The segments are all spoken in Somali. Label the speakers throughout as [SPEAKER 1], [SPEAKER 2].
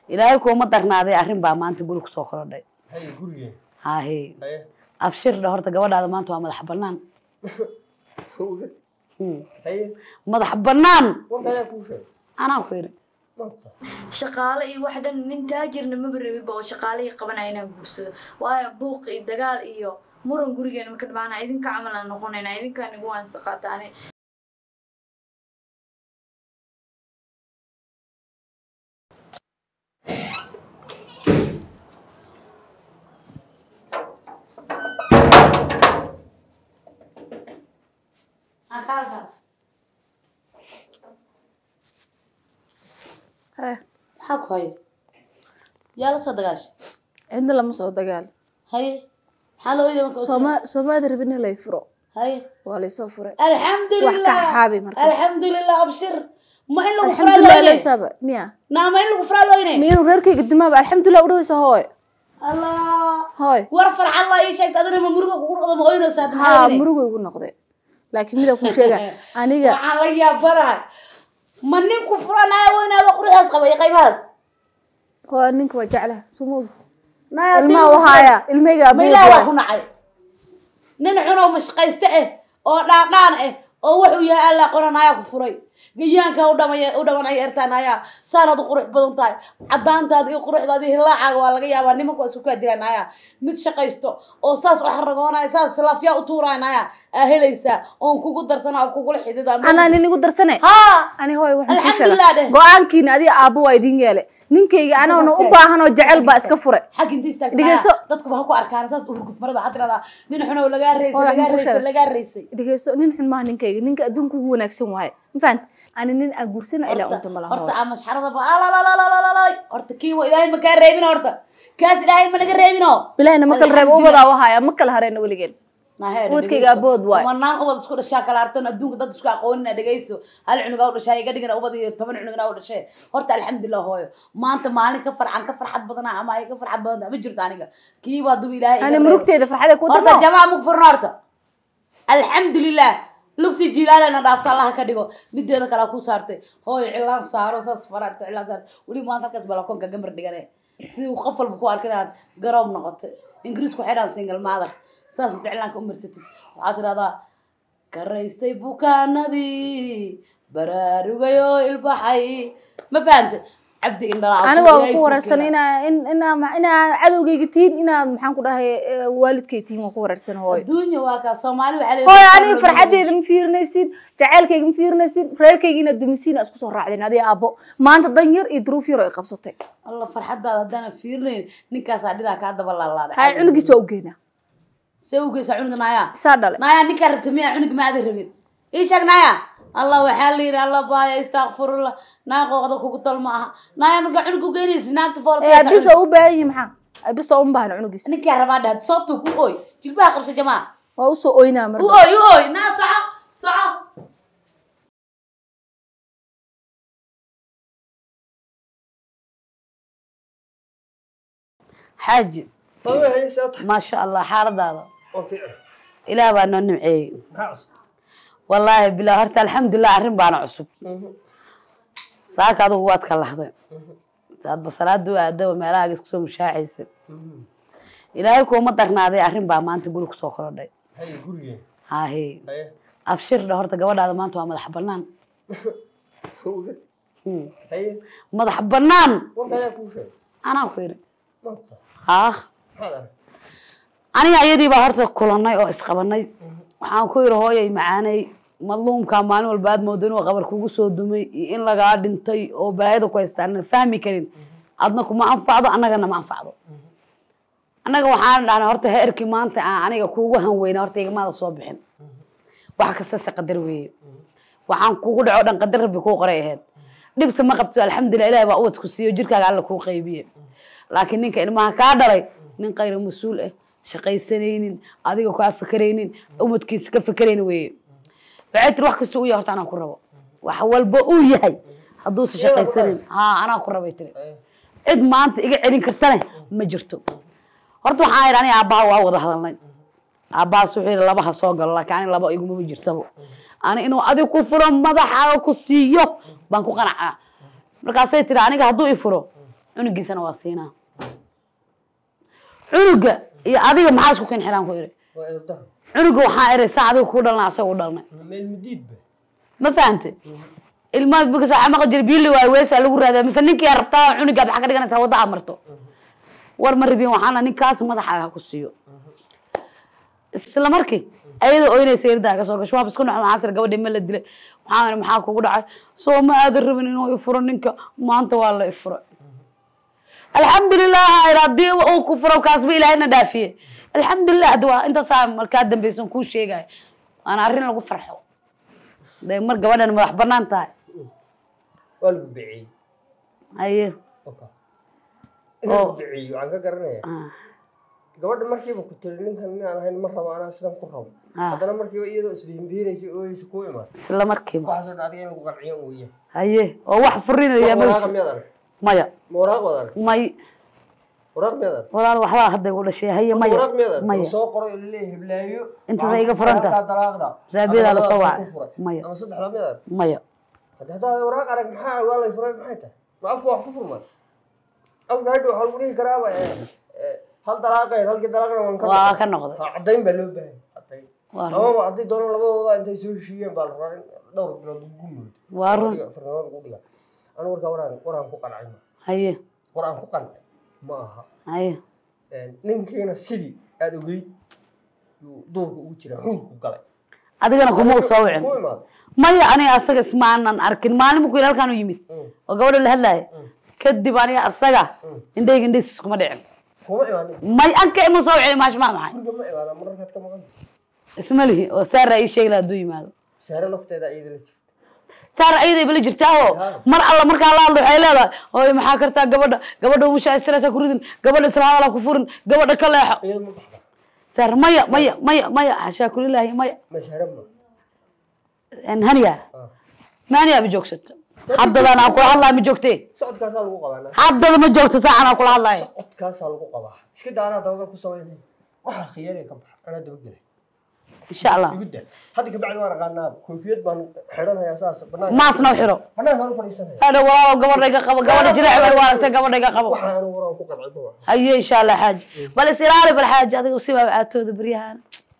[SPEAKER 1] ilaahay kuuma darnaaday arrin baa maanta guri kusoo korodhay
[SPEAKER 2] haye gurigeen
[SPEAKER 1] haahe
[SPEAKER 2] haye
[SPEAKER 1] abshir dha horta gabadhaada maanta waa madax bannaan Hmm.
[SPEAKER 2] haye
[SPEAKER 1] madax bannaan
[SPEAKER 2] warka ayaa kuu sheegay
[SPEAKER 1] anaa ku yidhi
[SPEAKER 2] maanta
[SPEAKER 3] shaqaale iyo wax dhan nin taajirna maba rabiba oo shaqaalihii qabanaya inaan guursado waayo buuq iyo dagaal iyo muran gurigeena maka dhamaana idinka camal aan noqonayna idinkaan igu waansa qaataane
[SPEAKER 1] maxaa ku hayo yaa la soo dagaashay
[SPEAKER 4] cidna lama soo dagaal
[SPEAKER 1] haye maxaa loo yidhi marka
[SPEAKER 4] sooma soomaada rabin in lay furo
[SPEAKER 1] haye
[SPEAKER 4] waa laysoo furay
[SPEAKER 1] alxamdulilah
[SPEAKER 4] Wax ka xaabi marka.
[SPEAKER 1] alxamdulilah abshir ma in lagu furaa
[SPEAKER 4] alxamdulilah
[SPEAKER 1] looyne
[SPEAKER 4] laysaba miya
[SPEAKER 1] naa ma in lagu furaa looyne
[SPEAKER 4] miyanu reerkayga dimaaba alxamdulilah udhawaysa hooy
[SPEAKER 1] allah
[SPEAKER 4] hooy
[SPEAKER 1] war farxad laa ii sheegta adina ma muruga kugu noqdo ma oynaysaa
[SPEAKER 4] haa murugo igu noqday laakiin mida ku sheega aniga
[SPEAKER 1] waxaan la yaabanahay ma ninku furanaya weynaado quruxdaas qaba iyo qaybahaas
[SPEAKER 4] waa ninka waa jeclaha sumog
[SPEAKER 1] Naya,
[SPEAKER 4] ilmaha
[SPEAKER 1] dil-
[SPEAKER 4] wahaaya ilmahayga
[SPEAKER 1] ma ilaah waa ku nacay nin xunoo mashaqayste ah oo dhaadhaan ah oo wuxuu yahay alla qoranaya ku furay gayaanka u dhamay u dhamanaya ertaanaya saanaad u qurux badan tahay cadaantaada iyo quruxdaada iyo hilaacaaga waa laga yaabaa nimanka waa isku kaa dilanaya mid shaqaysto oo saas u xaragoonaya saas laafyaa u tuuranaya aa helaysaa oon kugu darsana oo kugula xidida
[SPEAKER 4] anaa nin igu darsane
[SPEAKER 1] haa
[SPEAKER 4] ani hooy waxaan ku
[SPEAKER 1] Alxamdulilah dheh.
[SPEAKER 4] sheega go-aankiina adiga aabbo waa idin yeele ninkayga anoona u baahan oo jecel baa iska fure
[SPEAKER 1] xag inta istaagtaa
[SPEAKER 4] Dhegeyso.
[SPEAKER 1] dadkuba ha ku arkaan saas urguf marada waxaa tiradaa nin xunow lagaa reysay
[SPEAKER 4] Hooy,
[SPEAKER 1] lagaa
[SPEAKER 4] waxaan ku
[SPEAKER 1] reysay
[SPEAKER 4] sheegay.
[SPEAKER 1] lagaa reysay
[SPEAKER 4] dhegeyso nin xun maaha ninkayga ninka adduunka ugu wanaagsan waaye ma fahant ani nin aan guursana ilaa unta malaha
[SPEAKER 1] horta aa mashxarada ba alalalalalalalay horta kii wa ilaahay ma kaa reebin horta kaas ilaahay ma naga reebino
[SPEAKER 4] bilahina ma kala reebo ubadaa wahaaya ma kala hareyna weligeen Ubadkayga abood waay.
[SPEAKER 1] manaan ubad isku dhashaa kala arton adduunka dad isku aqoonina dhegeyso hal cunugaa u dhashaa iga dhigana ubad iyo toban cunugna u dhashee horta alxamdulilah hooyo maanta maalin ka farcan ka farxad badana ama ay ka farxad badanta ma jirto aniga kiiba hadduu ilaahay iga
[SPEAKER 4] ani
[SPEAKER 1] reebo.
[SPEAKER 4] murugteeda farxada ku
[SPEAKER 1] horta
[SPEAKER 4] damo
[SPEAKER 1] jamaa mug furna horta alxamdulilah lugti jiilaalena dhaafta allaha ka dhigo mideeda kale ku saartay hooyo cilaan saaro saas faraarta cilaan saarta weli maanta halkaas balakoonka gambar dhigane si uu qof walba ku arkin inaad garoob noqotay ingiriisku waxay dhahan single mother saas inta cilaanka u marsatid waxaad tidhahdaa karaystay bukaanadii baraarugayoo ilbaxay ma fahantay cabdi indhalaa
[SPEAKER 4] ani waa ku wararsan inaa in inaa ma- inaa cadowgayga tihiin inaa maxaan ku dhahay eh, waalidkay tihiin waa ku wararsan hooy
[SPEAKER 1] adduunya waa kaa soomaali waxaa
[SPEAKER 4] hooy
[SPEAKER 1] leedahay
[SPEAKER 4] aniga farxadeeda ma fiirinaysin jaceylkayga ma fiirinaysin reerkayga inaad dumisiin aa isku soo raacdeen adiga aabbo maanta dan yar iyo duruuf yar oo ay qabsatay
[SPEAKER 1] alla farxadaada haddaana fiirinayn ninkaasaa dhilaa kaa daba laalaaday
[SPEAKER 4] hay cunugiis waa u geynaa
[SPEAKER 1] see u geysaa cunuga naaya
[SPEAKER 4] isaa dhale
[SPEAKER 1] naaya ninkaa rabta miya cunuga ma aadan rabin ii sheeg naaya allah waxaa la yidhi alla baaya istakfirullah naa qooqda kugu tal ma aha naaya markaa cunuga u geynaysi naagta
[SPEAKER 4] ee
[SPEAKER 1] foolata
[SPEAKER 4] abis oo u baahan yihi maxaa abis oo uma baahna cunugiis
[SPEAKER 1] ninkaa rabaa dhahad sababtuu ku ooy jilbaha qabsa jamaa
[SPEAKER 4] waa usoo oynaa
[SPEAKER 1] u
[SPEAKER 4] marka
[SPEAKER 1] ooy u ooy naa soco soco xaaji
[SPEAKER 2] hooyo haye saata
[SPEAKER 1] maasha allah xaaladaada
[SPEAKER 2] oo fiican
[SPEAKER 1] ilaah baa noo nimceeyey
[SPEAKER 2] maxaa cusub
[SPEAKER 1] wallaahi bilaa horta alxamdulilah arrin baana cusub saaka adugu waad ka lahday saad basalaada u aadaba meelahaaga isku soo mushaaxaysa ilaahay kuuma darnaaday arrin baa maanta guri kusoo korodhay
[SPEAKER 2] haye gurigeen
[SPEAKER 1] haahe
[SPEAKER 2] haye
[SPEAKER 1] abshir dha horta gabadhaada maanta waa madax bannaan Hmm.
[SPEAKER 2] haye
[SPEAKER 1] madax bannaan
[SPEAKER 2] warka ayaa kuu sheegay
[SPEAKER 1] anaa ku yidhi
[SPEAKER 2] maanta
[SPEAKER 1] haah
[SPEAKER 2] maxaad arag
[SPEAKER 1] aniga ayadii baa horta kulanay oo isqabanay waxaan ku yidhi hooyay macaanay madluumkaa maalin walba aad moodo inuu qabar kugu soo dumay iyo in lagaa dhintay oo balaayada ku haystaa aanan fahmi karin adna kuma anfacdo annagana ma anfacdo annaga waxaan dhahnay horta heerkii maanta aan aniga kuugu hanweyna horta igamaada soo bixin wax kasta se qadar weeye waxaan kugu dhaco dhan qadar rabbi kuu qoray ahayd dhibse ma qabto alxamdulilah ilahi baa ubad ku siiyo jirkaaga alla kuu qaybiye laakiin ninka ilmaha kaa dhalay nin qayra mas-uul ah shaqaysanaynin adiga kaa fakeraynin umadkiisa ka fakeraynin weeye waxay tiri wax kasta uu yahay horta anaa ku rabo wax walba uu yahay hadduusa shaqaysanin haa anaa ku rabay tiri cid maanta iga celin kartane ma jirto horta waxaan idhi aniga aabbaha waa wada hadalnay aabbahaas wuxuu yidhi labaha soo galo laakiin ani laba igumama jirtabo ani inuu adig ku furo madaxaaga ku siiyo baan ku qanacaa markaasay tiri aniga hadduu i furo cunugiisana waa siinaa cunuga iyo adiga maxaa isku kin xiraan ku iri
[SPEAKER 2] waa edabdaha
[SPEAKER 1] cunuga waxaa iray saa adiga ku dhalna asaga u dhalnay
[SPEAKER 2] meel mudiidba
[SPEAKER 1] ma fahante ilmaha bikasa waxaa maqli jira biili waayo weesaa lagu raadaa mise ninkii aa rabtaa cunugaad waxaa ka dhiganaysaa wadda aad marto war ma rabin waxaana ninkaas madaxaaga ha ku siiyo isla markii ayada oynaysa irdaa ka soo gasho waaba isku naxo maxaa sir gabadhi ma la dilay maxaa maxaa kugu dhacay soo ma aadan rabin inuu ifuro ninka maanta waa la ifuray alxamdulilah ayr haddii uu ku furo kaasba ilaahayna dhaafiye alxamdulilah hadda waa intaasaa markaa dambeysan kuu sheegaya waana arrin lagu farxo de mar gabadhan madax banaan tahay
[SPEAKER 2] waa lagu biciyey
[SPEAKER 1] haye
[SPEAKER 2] oka in lagu biciyey waxaan ka garanaya
[SPEAKER 1] ah,
[SPEAKER 2] gabadha markiiba ku tiri ninkan nin aan ahayn ma rabo anaa sidan ku rabo
[SPEAKER 1] Ah.
[SPEAKER 2] haddana markiiba iyadoo isbihinbihinaysa ooyeysa ku imaad
[SPEAKER 1] isla markiiba
[SPEAKER 2] waxaasoo dhan adiga in lagu qanciyo weeye
[SPEAKER 1] haye oo wax furinaya ma
[SPEAKER 2] waraaqa
[SPEAKER 1] jiro.
[SPEAKER 2] miyaad arag
[SPEAKER 1] maya
[SPEAKER 2] ma waraaq waad arag
[SPEAKER 1] may
[SPEAKER 2] waraaq miyaad arag
[SPEAKER 1] walaal waxbaa hadda igu dhashay haye maya
[SPEAKER 2] waraaq miyaad arag
[SPEAKER 1] maya
[SPEAKER 2] oo soo qoro ilaleeyahay heblaayo
[SPEAKER 1] Intaas
[SPEAKER 2] waxaan
[SPEAKER 1] iga
[SPEAKER 2] ku
[SPEAKER 1] furan
[SPEAKER 2] furay
[SPEAKER 1] tahay.
[SPEAKER 2] halkaa dalaaqda
[SPEAKER 1] Saabiyadaa la
[SPEAKER 2] Ama
[SPEAKER 1] soo
[SPEAKER 2] labadaas
[SPEAKER 1] wacay.
[SPEAKER 2] ku furay.
[SPEAKER 1] Maya.
[SPEAKER 2] ama saddexdaa miyaad arag
[SPEAKER 1] maya
[SPEAKER 2] hadda haddaad waraaq arag maxaa waa lay furay maxay tahay ma afka wax ku furmaan afka hadha waxaa lagu dhihi karaaba eh, eh, hal dalaaqeen halkii dalaaqna waan ka
[SPEAKER 1] waa
[SPEAKER 2] noqon.
[SPEAKER 1] ka noqday
[SPEAKER 2] Ha, caddayn baa loo baahay caddayn
[SPEAKER 1] waa run
[SPEAKER 2] amaba haddii doonaan labadooda intay soo heshiiyeen baa la rabaa in dhowr bilood lagu moodo
[SPEAKER 1] waa run
[SPEAKER 2] farsamada lagu dhiga anu warkaa waraan waraan ku qancay ma
[SPEAKER 1] haye
[SPEAKER 2] war aan ku qancay ma aha
[SPEAKER 1] haye
[SPEAKER 2] ninkiina sidii aada ogeyd yuu duurka ugu jira xuurku galay
[SPEAKER 1] adigana kuma u soo wicin
[SPEAKER 2] ku imaado
[SPEAKER 1] maya aniga asaga ismaanan arkin maalin markuu yidhi halkaan u yimid oo gabadha la hadlaaya kadib aniga asaga indhayga indhaysis iskuma dhicin
[SPEAKER 2] kuma imaanin
[SPEAKER 1] may anka ima soo wicin maash maa maxay
[SPEAKER 2] guriga ma imaadaan mararkaad ka maqan
[SPEAKER 1] isma lihi oo saara ii sheegi laha hadduu yimaado
[SPEAKER 2] saare lafteeda iyada la jirta
[SPEAKER 1] saara ayaday bala jirtaa oo mar alla markaa la hadlo waxay leedahay ooy maxaa kartaa gabadha gabadha umusha stressa ku ridin gabadha isla hadala ku furin gabadha ka leexo
[SPEAKER 2] iyada ma baxda
[SPEAKER 1] saar maya maya maya maya xashaa kulilaahi maya
[SPEAKER 2] ma saare ma
[SPEAKER 1] haniya
[SPEAKER 2] Ah.
[SPEAKER 1] ma haniya ma joogsato haddadaan aan kula hadlayo ma joogtee
[SPEAKER 2] socodkaasaa lagu qabaa
[SPEAKER 1] haddada ma joogto saacan aan kula hadlayo
[SPEAKER 2] socodkaasaa lagu qabaa iska daa anaa dabagal ku samaynay waxaa khiyaanaya ka baxa anaa dabagelay
[SPEAKER 1] insha allah
[SPEAKER 2] igu daa hadda kabacdi waan aqaanaaba koofiyad baan xidhanayaa saas banaanka
[SPEAKER 1] maasna u xiro
[SPEAKER 2] banaankaan u fadhiisanaya
[SPEAKER 1] hadha walaalo gabadha iga qabo gabadha jireec bay u aragtay gabadha iga qabo
[SPEAKER 2] waxaa anu waraan ku qancay ma aha
[SPEAKER 1] haye insha allah xaaji bal is ilaali bal xaaji adiga sibaa caatooda beryahan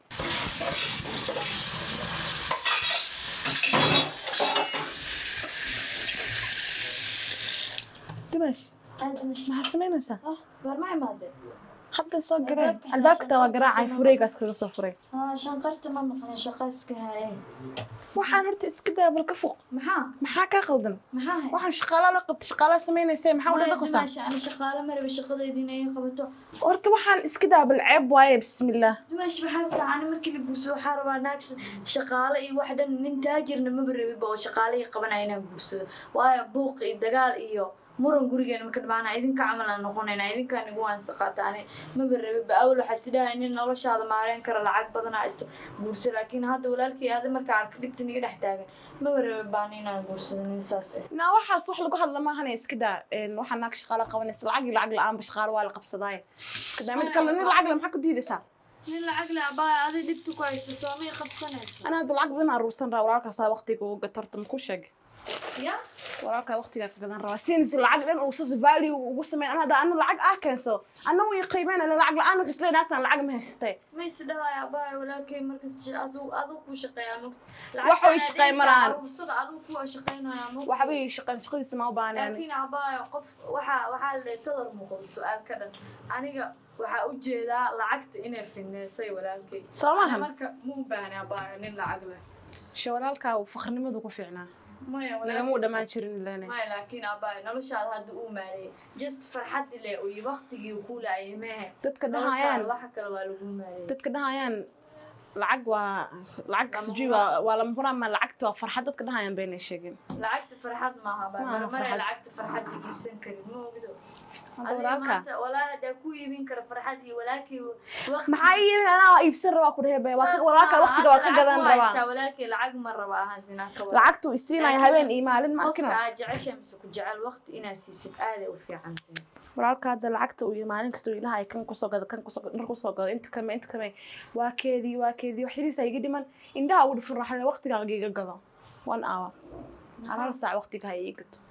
[SPEAKER 4] dimash maxaad samaynaysaa
[SPEAKER 3] war ma imaadeen
[SPEAKER 4] hadda soo gareen
[SPEAKER 3] Albaabka
[SPEAKER 4] albaabka waa
[SPEAKER 3] shanqarta
[SPEAKER 4] garaacay
[SPEAKER 3] soo
[SPEAKER 4] fureygaas kaga soo furay
[SPEAKER 3] Ah, shanqarta ma maqlin shaqa iska haye
[SPEAKER 4] waxaan horta iska daa bal ka fuq
[SPEAKER 3] maxaa
[SPEAKER 4] maxaa kaa qaldan
[SPEAKER 3] maxaa hay
[SPEAKER 4] waxaan shaqaala la qabtay shaqaala samaynaysa maxaa ula
[SPEAKER 3] Maya,
[SPEAKER 4] dhaqaysaa
[SPEAKER 3] Dimash, ani shaqaale ma rabi shaqadayda inay ii qabato
[SPEAKER 4] horta waxaan iska daa bal ceeb waaye bismillaah
[SPEAKER 3] dumaash maxaa rabtaa ani markii la guursado waxaa rabaa naag sh- shaqaale iyo wax dhan nin taajirna maba rabiba oo shaqaale ii qabanaya inaan guursado waayo buuq iyo dagaal iyo muran gurigeena maka dhamaana idinka camal aan noqonayna idinkaa nigu waansa ani maba rabiba awal waxaa sidhahay nin noloshaada maareyn kara lacag badanaa isto guurso laakiin hadda walaalkii aada markaa arka dhibta niga dhex taagan maba rabi baan inaan guursado nin saas ah
[SPEAKER 4] naa waxaas wax lagu hadla maahane iska daa een, waxaa naag shaqaala qabanaysa lacag iyo lacag la-aanba shaqaalo waa la qabsadaaye iska daa mid kale nin lacag le maxaa ku diidaysaa
[SPEAKER 3] nin lacag le abaa adi dhibta ku haysto soomay qabsanayso
[SPEAKER 4] anaa hadda lacag badan aruursan raa walaalkaasaa waqtiga uga gatarta ma ku sheeg
[SPEAKER 3] ya
[SPEAKER 4] walaalkaa waqtigaa ka gadan rabaa siinaysa lacag dhan uu sas value ugu sameyn ana hadda anu lacag ah keenso ana way qiimeyn ala lacag la-aan waxay isleeyahay naagtan lacag ma haystay
[SPEAKER 3] ma is dhahay abaa walaalkay markas adu adu ku shaqeeyaa mug
[SPEAKER 4] Wax way shaqeyn maraan.
[SPEAKER 3] aruursada adu ku shaqeynaya mug
[SPEAKER 4] waxba ii shaqan shaqadiisa ma u baahneen
[SPEAKER 3] laakiin abaa qof waxa waxaa la sadar muuqda su-aal ka dhan aniga waxaa u jeedaa lacagta inay fineysay walaalkay
[SPEAKER 4] Soo maahan?
[SPEAKER 3] Ani marka ma u baahni abaa nin lacag leh
[SPEAKER 4] she walaalkaa faqrinimadu ku fiicnaa
[SPEAKER 3] maya
[SPEAKER 4] lagama u dhammaan jirin ilene
[SPEAKER 3] maya laakiin abaa noloshaada hadda uu maareeyay just farxaddi le iyo waqtigii uu ku laayay mehe
[SPEAKER 4] dadka
[SPEAKER 3] noloshaada
[SPEAKER 4] dhahayaan
[SPEAKER 3] waxa kale waa lagu maareeyay
[SPEAKER 4] dadka dhahayaan lacag waa lacag
[SPEAKER 3] Lama
[SPEAKER 4] sijui
[SPEAKER 3] huraan.
[SPEAKER 4] waa waa lama huraan ma lacagta waa farxad dadka dhahayaan bayna sheegin
[SPEAKER 3] lacagta farxad maaha baa
[SPEAKER 4] Maaha
[SPEAKER 3] marmare
[SPEAKER 4] farxad.
[SPEAKER 3] lacagta farxad iibsan karin ma ogdo
[SPEAKER 4] hadda
[SPEAKER 3] adiga
[SPEAKER 4] walaalka
[SPEAKER 3] maanta walaa hadaa ku iibin kara farxad iyo walaakii waqti
[SPEAKER 4] maxaa ii yeelin anaa iibsan rabaa ku dhehe walaalka waqtiga waa ka gadan rabaa
[SPEAKER 3] walaalkii lacag ma raba ahaan zinaa ka wada
[SPEAKER 4] lacagtu isiinaya habeen iyo maalin ma
[SPEAKER 3] qofka
[SPEAKER 4] arkina
[SPEAKER 3] aad jecesha mise ku jecel waqti inaad siisid aaday u fiican tahay
[SPEAKER 4] walaalka hadda lacagta uu maalin kasta uu ilaha ay kan kusoo gado kan kusoo gado dhar kusoo gado inta kame inta kame waa keedii waa keedii wax yariisa iga dhiman indhaha ugu dhifin raaxle waqtigaa iga gado one hour hal hal saac waqtiga ha ii gato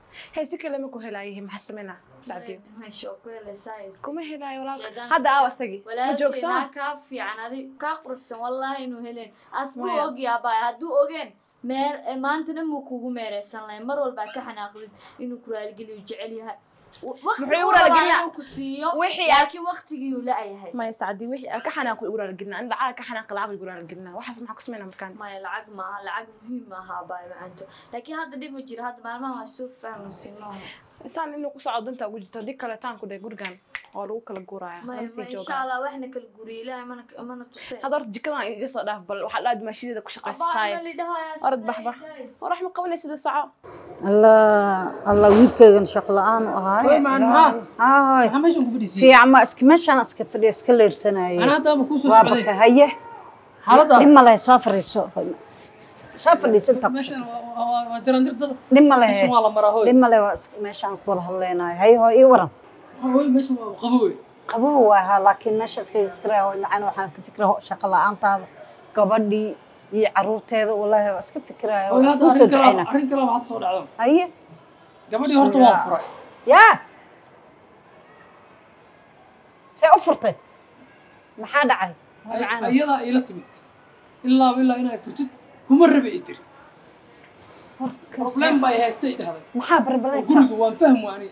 [SPEAKER 4] hay si kale ma ku helaayihin maxaa sameynaa sacdiyo
[SPEAKER 3] meesha oo ku helaysaa is-
[SPEAKER 4] kuma helaayo walaalka
[SPEAKER 3] Shaydaanka
[SPEAKER 4] hadda aaw
[SPEAKER 3] iska-
[SPEAKER 4] asagii ma
[SPEAKER 3] walaalkeenaa
[SPEAKER 4] joogsana
[SPEAKER 3] kaa fiican adi kaa quruxsan wallaahi inuu helen asbuu
[SPEAKER 4] Maya.
[SPEAKER 3] ogyaa baay hadduu ogeen meer eh, maanta dhan muu kugu meereysan lahay mar walbaa ka xanaaqdid inuu ku raaligeliyo jecel yahay W- waqti
[SPEAKER 4] Muxuu igu
[SPEAKER 3] uu rabaa
[SPEAKER 4] raaligelina?
[SPEAKER 3] inuu ku siiyo
[SPEAKER 4] Wixii aad-
[SPEAKER 3] laakiin waqtigiiuu la-yahay
[SPEAKER 4] maya sacdi wixii aan ka xanaaqo igu raaligelina ani lacag ka xanaaqi lacag igu raaligelina waxaas maxaa ku sameynaa markaan
[SPEAKER 3] maya lacag maaha lacag muhiim maaha baay macanto laakiin hadda dhib ma jiro hadda maalmaha waa soo fahmaysin maaha
[SPEAKER 4] isaan inuu ku socdo danta ugu jirto haddii kale taan ku dhahay gurigan waa lagu kala guuraya
[SPEAKER 3] maya
[SPEAKER 4] lama sii
[SPEAKER 3] ma insha
[SPEAKER 4] joogaa
[SPEAKER 3] allah waxna kala guriya ilaahay mana mana tuseen
[SPEAKER 4] hadda horta jikadan iga soo dhaaf bal waxaa dhaad maashideeda ku shaqaysataay orod baxbax warax ma qabanay sida saco
[SPEAKER 5] الله الله wiilkaygan shaqo la-aan u ahaay
[SPEAKER 6] Hooy, macaan maxaa?
[SPEAKER 5] haahoy
[SPEAKER 6] maxaa meeshan ku fadhiisiyey
[SPEAKER 5] fiican ma iska meeshaan iska fadhiya iska leersanayay
[SPEAKER 6] anaa hadda ama kuu soo
[SPEAKER 5] waa
[SPEAKER 6] socday
[SPEAKER 5] baka haye
[SPEAKER 6] xaaladda
[SPEAKER 5] dhib ma lehe soo fadhiiso soo fadhiiso inta
[SPEAKER 6] meeshan waa- waa waa jarandirdada
[SPEAKER 5] dhib ma lehe
[SPEAKER 6] meeshan waa la maraa hooy
[SPEAKER 5] dhib ma lehe waa iska meeshaan ku wada hadlaynayo haye hooy ii waran
[SPEAKER 6] hooy meeshan waa qabowe
[SPEAKER 5] qabow waa ahaa laakiin meesha iska fikiraya hooy macana waxaan ka fikira shaqo la-aantaada gabadhii iyo caruurteeda wallaahi waa iska fikiraya
[SPEAKER 6] hooy
[SPEAKER 5] waa
[SPEAKER 6] hadda
[SPEAKER 5] kuu soo
[SPEAKER 6] arrin kale
[SPEAKER 5] ducayna
[SPEAKER 6] arrin kale waxaad soo dhacdo
[SPEAKER 5] haye
[SPEAKER 6] gabadhii horta waan furay
[SPEAKER 5] yaa see u furtay maxaa dhacay
[SPEAKER 6] Ay-
[SPEAKER 5] Macaan.
[SPEAKER 6] ayadaa iila timid ilaaba ilaa inay furtid kuma rabe i tiri problem baa i haystay dhahday
[SPEAKER 5] maxaa
[SPEAKER 6] oo
[SPEAKER 5] barbalay
[SPEAKER 6] guriga waan fahmi waani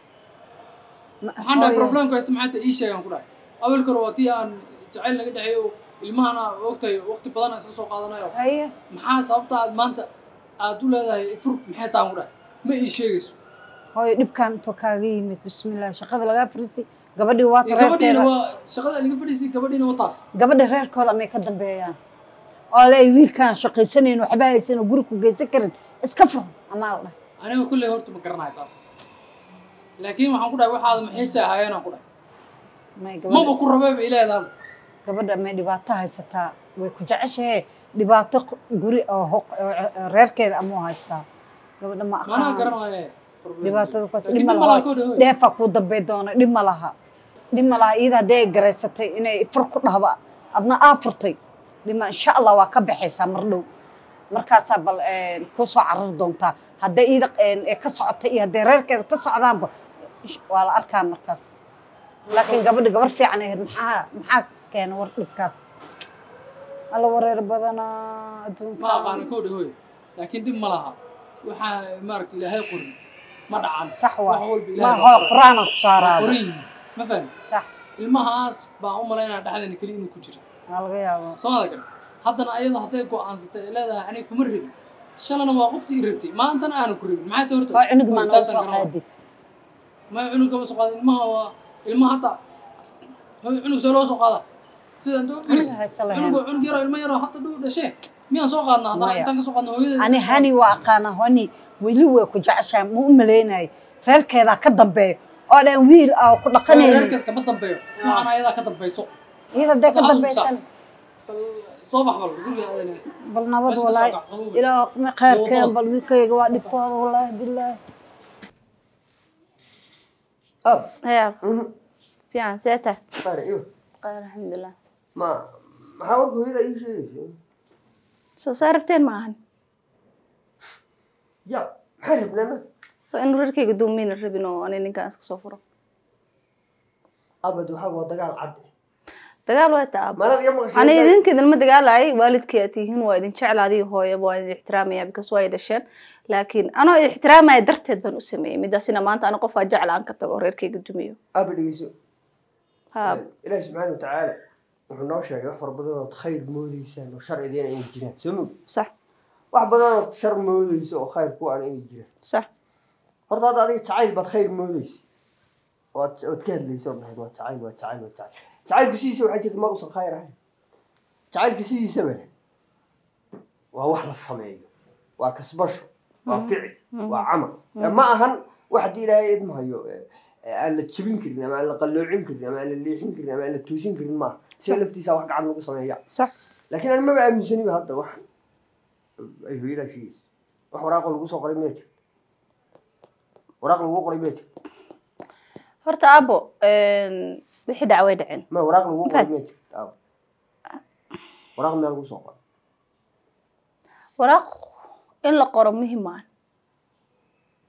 [SPEAKER 6] waxaan dhahay problemka haysta maxaa ta ii sheegaan ku dhahay awalka hore waa tii aan jacayl naga dhexeeyo oo ilmahana ogtahay waqti badan aan isla soo qaadanayo
[SPEAKER 5] haye
[SPEAKER 6] maxaa sababta aad maanta aad u leedahay fur maxay taan ku dhahay ma ii sheegayso
[SPEAKER 5] hooyo dhibkaan intuu kaaga yimid bismillah shaqada lagaa fariisay gabadhii waa
[SPEAKER 6] Iyo gabadhiina
[SPEAKER 5] reerkeeda
[SPEAKER 6] waa shaqada laga fadhiisay gabadhiina waa taas
[SPEAKER 5] gabadha reerkooda amay ka dambeeyaan oo le wiilkaan shaqaysanayn waxba haysan oo guri ku geysan karin iska fur amaa la dhahay
[SPEAKER 6] aniga kulley horta ma garanayo taas laakiin waxaan ku dhahay waxaad maxayse ahaayeen aan ku dhahay
[SPEAKER 5] may
[SPEAKER 6] maba
[SPEAKER 5] gabadha
[SPEAKER 6] ku rabee ba ileedaan
[SPEAKER 5] gabadha may dhibaato haysataa way ku jeceshahe dhibaato q- guri oo hoq- oo oo reerkeeda amuu haystaa gabadha ma
[SPEAKER 6] maanaa
[SPEAKER 5] aqaan
[SPEAKER 6] garanaye
[SPEAKER 5] dhibaatada kuwaas
[SPEAKER 6] Laakiin
[SPEAKER 5] dhib ma
[SPEAKER 6] dib ma laha
[SPEAKER 5] laha
[SPEAKER 6] koo dhahoy.
[SPEAKER 5] dheefaa kuu dambey doona dhib ma laha dhib ma laha iyada haddii ay garaysatay inay fur ku dhahdo adna aa furtay dhib ma insha allah waa ka baxaysaa mar dhow markaasaa bal kuu soo carari doontaa hadday iyada ee ka socotay iyo hadday reerkeeda ka socdaanba ish- waa la arkaa markaas laakiin gabadha gabar fiican ahayd maxaa maxaa keena war dhibkaas alla wareer badanaa adduunka
[SPEAKER 6] ma aqaano koo dhahoy laakiin dhib ma laha waxaa maaragta ilaahay qorin ma dhacan
[SPEAKER 5] sax waa
[SPEAKER 6] wax walba
[SPEAKER 5] ma
[SPEAKER 6] ilaahay
[SPEAKER 5] hoo
[SPEAKER 6] baa qoray.
[SPEAKER 5] qur-aana ku
[SPEAKER 6] Waa
[SPEAKER 5] saaraaba
[SPEAKER 6] qoran yihiin ma fahmi
[SPEAKER 5] sax
[SPEAKER 6] ilmahaas baan u malaynaya dhexdeena keliya inuu ku jira
[SPEAKER 5] waa laga yaabaa
[SPEAKER 6] soo mada kale haddana ayada hadday go'aansatay ay leedahay aniga kuma rabin shalana waa qoftii i rabtay maantana aanu ku rabin maxay tahay horta
[SPEAKER 5] oo cunug maa nooga
[SPEAKER 6] taasaan
[SPEAKER 5] soo
[SPEAKER 6] garanaa.
[SPEAKER 5] qaadid
[SPEAKER 6] ma cunug kama soo qaadin ilmaha waa ilmaha hadda hooy cunug soo loo soo qaada sida inta u
[SPEAKER 5] aniga
[SPEAKER 6] fiirsi
[SPEAKER 5] haysa lahayn
[SPEAKER 6] cunug waa cunug yaroo ilmo yaroo hadda dhow dhashee miyaan soo qaadnaa haddana
[SPEAKER 5] Maya.
[SPEAKER 6] intaan ka soo qaadna hooyadeeda
[SPEAKER 5] ani hani waa aqaana hani weli way ku jeceshahay ma u malaynayay reerkeedaa ka dambeeyo oo dhan wiil aa ku dhaqanaynin
[SPEAKER 6] reerkeed kama dambeeyo waxaan ayadaa ka dambayso
[SPEAKER 5] iyada hadday ka
[SPEAKER 6] Waxaa
[SPEAKER 5] dambaysan
[SPEAKER 6] bal soo bax bal guriga aadana
[SPEAKER 5] bal nabad
[SPEAKER 6] Meesha ka soo
[SPEAKER 5] walaahi
[SPEAKER 6] kac, qabow.
[SPEAKER 5] ilaa ma khayrkeen
[SPEAKER 6] wadada.
[SPEAKER 5] bal wiilkayga waa dhibtooda walaahi bilaahi
[SPEAKER 2] ab
[SPEAKER 1] ya
[SPEAKER 2] mhm,
[SPEAKER 1] fiican see tahay
[SPEAKER 2] qaar iyo
[SPEAKER 1] qaar alxamdulilah
[SPEAKER 2] ma maxaa warka hooyada ii sheegaysa
[SPEAKER 1] soo saa rabteen maahan
[SPEAKER 2] ya maxaa rabnaa
[SPEAKER 1] so inuu reerkayga duumayna rabin oo ani ninkaan iska soo furo
[SPEAKER 2] abad waxaa waa dagaal cad
[SPEAKER 1] dagaal waa taa
[SPEAKER 2] marar iyo maqashay
[SPEAKER 1] ani idinka idinma dagaalay waalidkay aad tihiin waa idin jecla adiga hooyaba waa idin ixtiraamaya because waa ay dhasheen laakiin anoo ixtiraamaya darteed baan u sameeyey midaasina maanta ani qofaa jecla aan ka tago oo reerkayga dumiyo
[SPEAKER 2] aba dhegeyso
[SPEAKER 1] ha
[SPEAKER 2] ilaahi subxaana watacaala wuxuu noo sheegay wax fara badan ood khayr moodeysaan oo shar idiina inay jiraan soo mog
[SPEAKER 1] sax
[SPEAKER 2] wax badan ood shar moodeyso oo khayr ku aan inay jiraan
[SPEAKER 1] sax
[SPEAKER 2] horta hadda adiga jacayl baad khayr moodeysa ood ood ka hadlaysa oo dhahayd waa jacayl waa jacayl waa jacayl jacaylku sidiisa waxaa jirta mar uusan khayr ahayn jacaylka sidiisaba leh waa wax la sameeyo waa kasbasho waa ficil waa camal ma ahan wax haddii ilaahay idmahayo aan la jebin karin ama aan la qalloocin karin ama aan la leexin karin ama aan la toosin karin maaha siga laftiisa wax gacan lagu sameeya
[SPEAKER 1] sax
[SPEAKER 2] laakiin ani maba aaminsaniba hadda wax ay hooyadaa sheegaysa wax waraaqo lagu soo qoray miyaa jirta waraaq lagu qoray miyaa jirta
[SPEAKER 1] horta abo wixii dhac way dhaceen
[SPEAKER 2] ma waraaq lagu qoray
[SPEAKER 1] Maxaad?
[SPEAKER 2] miyaa jirta aaw waraaq miyaa lagu soo qoray
[SPEAKER 1] waraaq in la qoro muhiim maahan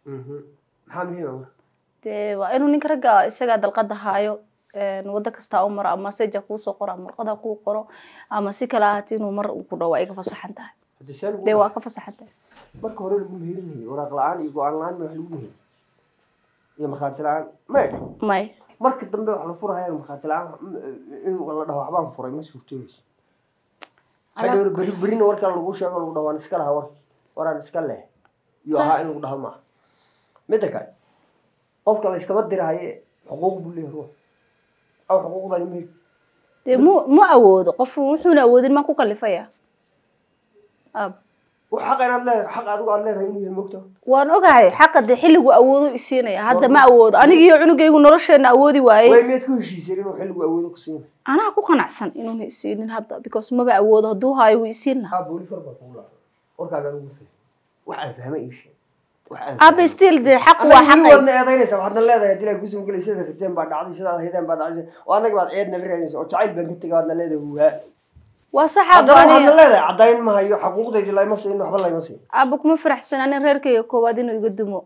[SPEAKER 2] Mhm. maxaa muhiim ah marka
[SPEAKER 7] dee waa inuu ninka ragga isagaa dalqada haayo een, wado kastaa u maro ama seja kuu soo qoro ama warqada kuu qoro ama si kale ahaati inuu mar uu ku dhawo waa iga fasaxan tahay
[SPEAKER 2] haddii see lagu
[SPEAKER 7] dee waa ka fasaxan tahay
[SPEAKER 2] marka hore lagu meherinayo waraaq la-aan iyo go-aan la-aan ma wax lagu meheri iyo markhaati la-aan may
[SPEAKER 7] may
[SPEAKER 2] marka dambe wax la furahayaan markhaati la-aan in la dhaho waxbaan furay ma suurtooyeyso hadhow beri berina warkaa lagu sheego lagu dhaho waan iska lahaa warki waraan iska leh iyo ahaa in lagu dhaho maaha midda kale qofka la iskama dirahaye xuquuq buu leeyahay ruux aw xuquuqdaadi ma heli
[SPEAKER 7] dee mu mu awoodo qof wuxuuna awoodin maa ku kalifaya ab
[SPEAKER 2] wax xaq inaad leedahay xaq adigu aad leedahay inuu yahay mogta
[SPEAKER 7] waan ogahay xaqa dee xilligu awoodo isiinaya hadda ma awoodo aniga iyo cunugaygu nolosheena awoodi
[SPEAKER 2] way
[SPEAKER 7] waayey
[SPEAKER 2] miyaad ku heshiiseen inuu xilligu awoodo ku siina
[SPEAKER 7] anaa ku qanacsan inuuna isiinin hadda because maba awoodo hadduu haayo wuu isiin lahaa
[SPEAKER 2] haa booli far baa kugu lahaa warkaaga anigu fahmay wax aan fahmay ii sheeg wax aan
[SPEAKER 7] aba
[SPEAKER 2] fahmay.
[SPEAKER 7] still dee xaq waa
[SPEAKER 2] annaga weli
[SPEAKER 7] xaqay
[SPEAKER 2] waadna eedaynaysaa waxaadna leedahay haddii laa kusoo gelay sidaad rabteen baa dhacday sidaad haydeen baa dhacday oo annaga baad ceedna la raadinaysa oo jacayl baan ka tegay waadna leedahay huhaa
[SPEAKER 7] waa sax
[SPEAKER 2] haddana waxaadna
[SPEAKER 7] abaniya
[SPEAKER 2] leedahay caddayn ma hayo xaquuqdaydi layma siin waxba layma siin
[SPEAKER 7] aba kuma faraxsan anin reerkayga koowaad inuu iga dumo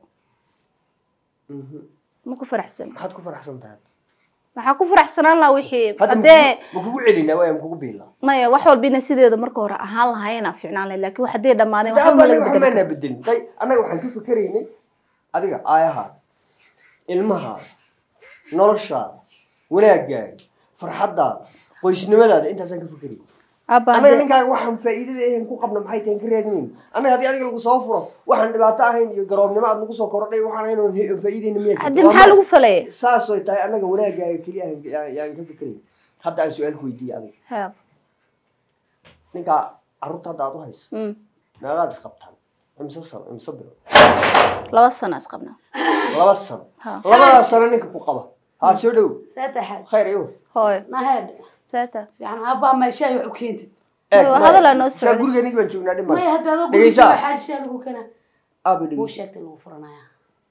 [SPEAKER 7] ma ku faraxsan
[SPEAKER 2] maxaad ku faraxsan tahay
[SPEAKER 7] waxaa ku faraxsanaan lahaa wixii
[SPEAKER 2] hadda
[SPEAKER 7] haddee
[SPEAKER 2] ma kugu celinaa waaya ma kugu biilaa
[SPEAKER 7] maya wax walba ina sideeda marka hore ahaan lahaayena fiicnaan lahayd laakiin wax haddee dhammaadeen waxba
[SPEAKER 2] hadda
[SPEAKER 7] ma
[SPEAKER 2] anaga
[SPEAKER 7] laga
[SPEAKER 2] waxba
[SPEAKER 7] bedeli
[SPEAKER 2] maanaa bedelin tay annaga waxaan ka fikeraynay adiga aayahaada ilmahaada noloshaada wanaagaaga farxaddaada qoysnimadaada intaasaan ka fikerayay
[SPEAKER 7] aba
[SPEAKER 2] annaga
[SPEAKER 7] haddee-
[SPEAKER 2] ninkaaga waxaan faa'iidada ahayn ku qabna maxay tahay ka raadinayna annaga haddii adiga lagu soo furo waxaan dhibaato ahayn iyo garoobnimo aad nagu soo kordhay waxaan ahayn oon he- faa'iidayna miyaa
[SPEAKER 7] haddii maxaa lagu falaya
[SPEAKER 2] saasoy tahay annaga wanaagaaga keliya aan- aan yaan ka fikerayn hadda aan su-aal ku weydiiyey adiga
[SPEAKER 7] ha
[SPEAKER 2] ninkaa carruurta hadda aad u hayso
[SPEAKER 7] mm.
[SPEAKER 2] meeqaad isqabtaan imse sano imse bilo
[SPEAKER 7] laba sano isqabnaa
[SPEAKER 2] laba sano
[SPEAKER 7] ha
[SPEAKER 2] labadaas sano ninka ku qaba haa soo dhow
[SPEAKER 1] seeta xaaj
[SPEAKER 2] khayr iyo
[SPEAKER 7] hooyo
[SPEAKER 1] naheed
[SPEAKER 7] saata
[SPEAKER 1] fiican aabbaha meeshaay wax u keentid
[SPEAKER 2] eeg
[SPEAKER 7] Waa
[SPEAKER 2] maya.
[SPEAKER 7] hadal aan noo
[SPEAKER 2] Saa
[SPEAKER 7] socday.
[SPEAKER 2] guriga ninki baan joognaa dhib
[SPEAKER 1] maya
[SPEAKER 2] male
[SPEAKER 1] hadda adoo
[SPEAKER 2] Dhegeysaa.
[SPEAKER 1] guriga xaaj shaa lagu kena
[SPEAKER 2] aabi
[SPEAKER 1] wuu
[SPEAKER 2] dhigi
[SPEAKER 1] sheegtay lagu furanaya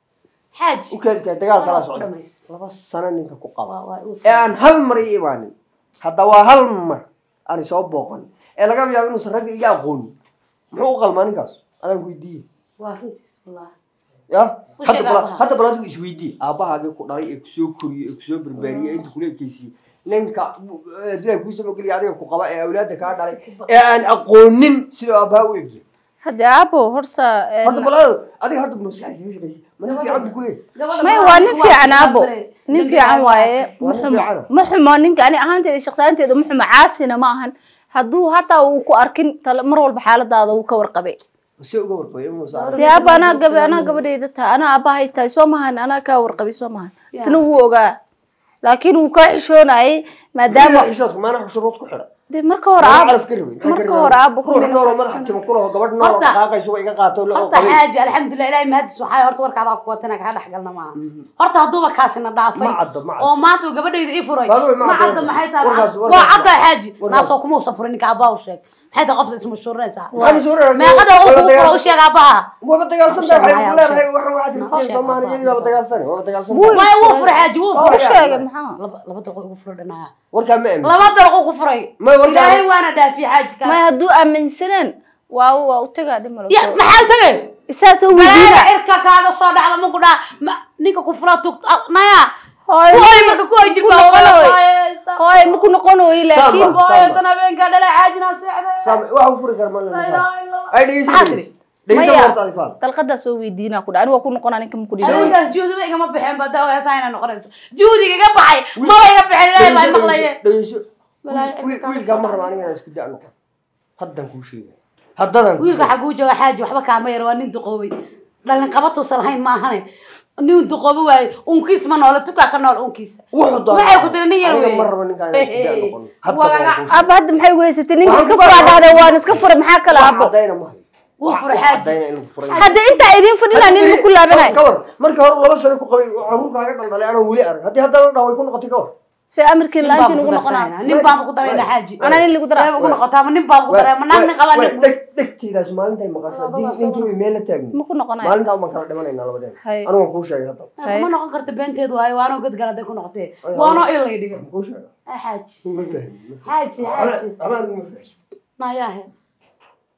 [SPEAKER 1] xaaj
[SPEAKER 2] u keenkaa dagaal kalaa
[SPEAKER 1] Waa
[SPEAKER 2] socda
[SPEAKER 1] dhamays.
[SPEAKER 2] laba sano ninka ku qaba
[SPEAKER 1] waa waa uu
[SPEAKER 2] ee aan hal mar ii imaanin hadda waa hal mar aan soo booqan ee laga yaabo inuusan ragga iga aqoonin muxuu u qalmaa ninkaas adaan ku weydiiye
[SPEAKER 1] waa runtiis wallahi
[SPEAKER 2] ya
[SPEAKER 1] U
[SPEAKER 2] hadda
[SPEAKER 1] sheeg
[SPEAKER 2] bal
[SPEAKER 1] aabbaha.
[SPEAKER 2] hadda bal adigu isweydiiye aabbahaagii ku dhalay ee kusoo koriyey ee kusoo barbaariyey ee inta kula ekeysiiyey ninka dilaa kuu samogeliya adiga ku qaba ee awlaadda kaa dhalay ee aan aqoonin sidoo aabbaha u egya
[SPEAKER 7] haddee abo horta een,
[SPEAKER 2] horta bal adiga horta maskaxda kaga shaqeysa mana fiican bu kuleeyahay
[SPEAKER 7] may waa nin fiican abo nin fiican waaye
[SPEAKER 2] Waa
[SPEAKER 7] ma
[SPEAKER 2] nin
[SPEAKER 7] xumo
[SPEAKER 2] fiican.
[SPEAKER 7] ma xumo ninka ani ahaanteeda shaqsaanteeda ma xumo caasina ma ahan hadduu hataa uu ku arkin tale mar walba xaaladaada uu ka warqabay
[SPEAKER 2] see uga warqabay inuu saaro
[SPEAKER 7] dee aba anaa gaba anaa gabadhayda tahay anaa aabahay tahay soo mahan anaa kaa warqabay soo mahan isna wuu ogaa laakiin wuu kaa xishoonayay maadaama
[SPEAKER 2] xishoodka maana xushuruud ku xidha
[SPEAKER 7] dee marka hore
[SPEAKER 2] Maana
[SPEAKER 7] aabo
[SPEAKER 2] calaf ka rabin maxaa ka
[SPEAKER 7] marka
[SPEAKER 2] rabin?
[SPEAKER 7] hore aabo ku
[SPEAKER 2] ruux
[SPEAKER 7] mina
[SPEAKER 2] nool oo madaxa
[SPEAKER 7] faraxsan.
[SPEAKER 2] timo ku laho gabadh nool oo
[SPEAKER 1] Horta-
[SPEAKER 2] dhaqaaqayso waa iga qaato la
[SPEAKER 1] horta
[SPEAKER 2] qabay
[SPEAKER 1] xaaji alxamdulilah ilaahay mahadis waxaa horta warkaadaa ku watana kaa dhexgalna maaha horta hadduuba kaasina dhaafay
[SPEAKER 2] Ma caddo, ma caddo.
[SPEAKER 1] oo maanta uu gabadhayda ii furay
[SPEAKER 2] Waa wey, ma
[SPEAKER 1] ma
[SPEAKER 2] caddo.
[SPEAKER 1] cadda maxay tahay
[SPEAKER 2] Warkaas-
[SPEAKER 1] waa
[SPEAKER 2] warkaas-
[SPEAKER 1] cadda xaaji
[SPEAKER 2] warkaas-
[SPEAKER 1] naasoo kuma usan furin ninka abbaa u sheeg maxay tahay qofta ismashuurinaysaa
[SPEAKER 2] Waxaan soo raraa-
[SPEAKER 1] meeqada
[SPEAKER 2] waba
[SPEAKER 1] uu kugu furo
[SPEAKER 2] dagaal-
[SPEAKER 1] u sheeg aabbaha
[SPEAKER 2] waba dagaalsan
[SPEAKER 1] Sheeg
[SPEAKER 2] tahay
[SPEAKER 1] Maya,
[SPEAKER 2] waxay ku leedahay
[SPEAKER 1] sheeg.
[SPEAKER 2] waxaan waxaad
[SPEAKER 1] Sheeg
[SPEAKER 2] rabtay Soomaaliya
[SPEAKER 1] Aabbaha.
[SPEAKER 2] waba dagaalsan waba dagaalsan
[SPEAKER 1] maya wuu furay xaaji wuu
[SPEAKER 2] Waa
[SPEAKER 1] furay
[SPEAKER 2] sheeg.
[SPEAKER 7] sheegay maxaa
[SPEAKER 1] laba laba dalqo ugu furay dhanaa
[SPEAKER 2] warkaa ma aamin
[SPEAKER 1] laba dalqo ku furay
[SPEAKER 2] Ma warkaan-
[SPEAKER 1] ilaahay waana dhaafiye xaaji
[SPEAKER 7] may
[SPEAKER 1] kaa
[SPEAKER 7] hadduu aaminsaneen waa waa u tagaa dhimalo
[SPEAKER 1] ya maxaa tagay
[SPEAKER 7] isaasoo
[SPEAKER 1] balaaya
[SPEAKER 7] weydiina
[SPEAKER 1] cirka kaaga soo dhacda ma ku dhaa ma- ninka ku fura tug naya
[SPEAKER 7] hooyo
[SPEAKER 1] kuhoy marka kuhoy jirka
[SPEAKER 7] Ku noqon way. hooyo ma ku noqon way laakiin
[SPEAKER 2] Sama.
[SPEAKER 1] hooyo tan habeenka dhala caajina seexday
[SPEAKER 2] Saam waxa uu furi kara ma
[SPEAKER 1] La
[SPEAKER 2] leh
[SPEAKER 1] ilaaha illa Allah.
[SPEAKER 2] ay dhegeysan
[SPEAKER 1] Maxaa tiri?
[SPEAKER 2] dhegeysan
[SPEAKER 7] Maya.
[SPEAKER 2] warta alifaan
[SPEAKER 7] dalqadaa soo weydiinaa ku dha aniga waa ku noqonaa ninka ma ku dhihi
[SPEAKER 1] Haweenkaas juudiba igama baxeen bada hooyasaa inay noqonayso juudiga iga baxay maba iga baxeen ilaahay baa maqlaye
[SPEAKER 2] dhegeyso
[SPEAKER 1] Walaahi,
[SPEAKER 2] Wiil-
[SPEAKER 1] cirka
[SPEAKER 2] wiilkaa
[SPEAKER 1] kaaga
[SPEAKER 2] ma
[SPEAKER 1] soo
[SPEAKER 2] raba aniga inaan isku da' noqon haddan kuu sheegay haddadan kuu
[SPEAKER 1] wiilka
[SPEAKER 2] sheegay.
[SPEAKER 1] xaguu jooga xaaji waxba kaama yar waa nin duqoobay dhalin qabatuusan lahayn maahane nin duqoobo waaye unkiis ma noola tukaa ka nool unkiisa
[SPEAKER 2] wuxuu doonaa
[SPEAKER 1] waxay ku tiri nin yar
[SPEAKER 2] aniga
[SPEAKER 1] weeye.
[SPEAKER 2] ma rabo ninkaan inaan isku da' noqon hadda
[SPEAKER 1] Waa
[SPEAKER 2] waan
[SPEAKER 1] laga-
[SPEAKER 2] kuu sheegay.
[SPEAKER 7] aba hadda maxay weysatay ninka
[SPEAKER 2] Waxaan
[SPEAKER 7] iska
[SPEAKER 2] ku
[SPEAKER 7] furaa
[SPEAKER 2] furay.
[SPEAKER 7] dhahday waan iska furay maxaa kale
[SPEAKER 2] Wax
[SPEAKER 7] abo
[SPEAKER 2] caddayna ma hayo.
[SPEAKER 1] Wuu
[SPEAKER 2] Wax-
[SPEAKER 1] furay
[SPEAKER 2] wax
[SPEAKER 1] xaaji.
[SPEAKER 2] caddayna in lagu furay.
[SPEAKER 7] hadda intaa idiin fadhinaa nin ma ku laabanay
[SPEAKER 2] ka war markii hore laba sano ku qabay caruurkaaga dhaldhalay anoo weli arag haddii haddana dhaho way ku noqotay ka war
[SPEAKER 7] see amarkiin la-aantiin ugu noqonaa
[SPEAKER 1] nin baan ku darayna xaaji
[SPEAKER 7] anaa nin lagu daraa
[SPEAKER 1] Sabab ugu noqotaa ma nin baan ku daray ma naag nin qabaa nin
[SPEAKER 2] dheg dhegtaydaas maalintay maqasho haddii ninkii way meel la taagni
[SPEAKER 7] ma ku noqonaya
[SPEAKER 2] maalintaa baan kala dhimanaynaa labadeena
[SPEAKER 7] Hay.
[SPEAKER 2] anigu waan kuu sheegay hadda
[SPEAKER 1] kuma noqon karta beenteed waayo waanoo gadgal hadday ku noqotee waanoo ilay dhigan
[SPEAKER 2] waan kuu sheegay
[SPEAKER 1] Ah, xaaji
[SPEAKER 2] ma fahmi ma fahmi.
[SPEAKER 1] xaaji xaaji
[SPEAKER 2] Waxba- waxba anigu ma fahmi
[SPEAKER 1] nayaahe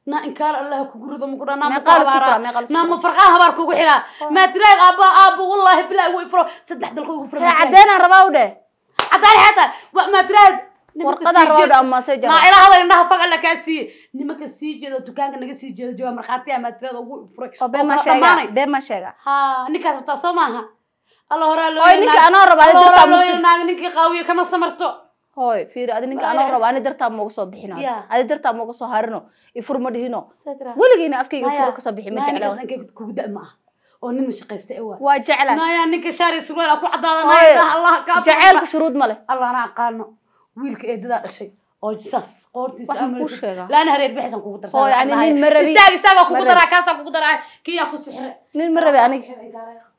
[SPEAKER 1] na inkaar allah kugu rido muku dhaa
[SPEAKER 7] Meeqa la isku furaa, meeqa la isku
[SPEAKER 1] naa ma
[SPEAKER 7] furaa?
[SPEAKER 1] farqaa habaar kugu xiraa maa tiraad aabba aabba wallaahi bilaahi way furo saddex dalqo ugu furo
[SPEAKER 7] hee caddeenaan rabaa u dheh
[SPEAKER 1] cadaan xataa wa- maa tiraad nimanka
[SPEAKER 7] warqadaan
[SPEAKER 1] sii
[SPEAKER 7] rabaa u dheh
[SPEAKER 1] jeeda
[SPEAKER 7] ama message
[SPEAKER 1] naa ila hadal indhaha fag alla kaa siiye nimanka sii jeeda oo dukaanka naga sii jeeda jooga markhaatiya maa tiraad ugu furay
[SPEAKER 7] oo been ma
[SPEAKER 1] kala
[SPEAKER 7] sheega
[SPEAKER 1] dhammaanay
[SPEAKER 7] been ma sheega
[SPEAKER 1] ha ninkaad rabtaa soo maaha alla horaa loo
[SPEAKER 7] Oy, ninka anoo raba, adi dartaa
[SPEAKER 1] loo
[SPEAKER 7] musu-
[SPEAKER 1] naaga ninkii qaawiye kama samarto
[SPEAKER 7] hooy fiiri adi ninka anoo rabo ani dartaa mooga soo bixino
[SPEAKER 1] Yeah.
[SPEAKER 7] adi dartaa mooga soo harino ifur ma dhihino
[SPEAKER 1] Saa tiraa.
[SPEAKER 7] weligiina afkayga
[SPEAKER 1] Maya,
[SPEAKER 7] furo kasoo bixi ma
[SPEAKER 1] Maya,
[SPEAKER 7] jecla
[SPEAKER 1] ninkaas ankay kugu da' ma aha oo nin mashaqaysta ee waa
[SPEAKER 7] waa jecla
[SPEAKER 1] naya ninka shaari surwaal aa ku
[SPEAKER 7] Hooy,
[SPEAKER 1] cadaadanaya allah kaa
[SPEAKER 7] jaceylka shuruud ma leh
[SPEAKER 1] allah ana aqaano wiilka eedadaa dhashay oo saas qoortiisa
[SPEAKER 7] Wax ma kuu
[SPEAKER 1] amaraysa
[SPEAKER 7] sheegaa?
[SPEAKER 1] laana hareer bixisaan kugu darsan
[SPEAKER 7] Hooy, ani nin ma rabi.
[SPEAKER 1] istaag istaag waa
[SPEAKER 7] Ma
[SPEAKER 1] kugu
[SPEAKER 7] rabi.
[SPEAKER 1] daraa kaasaan kugu daraa kiyaa ku sixire
[SPEAKER 7] nin ma rabe aniga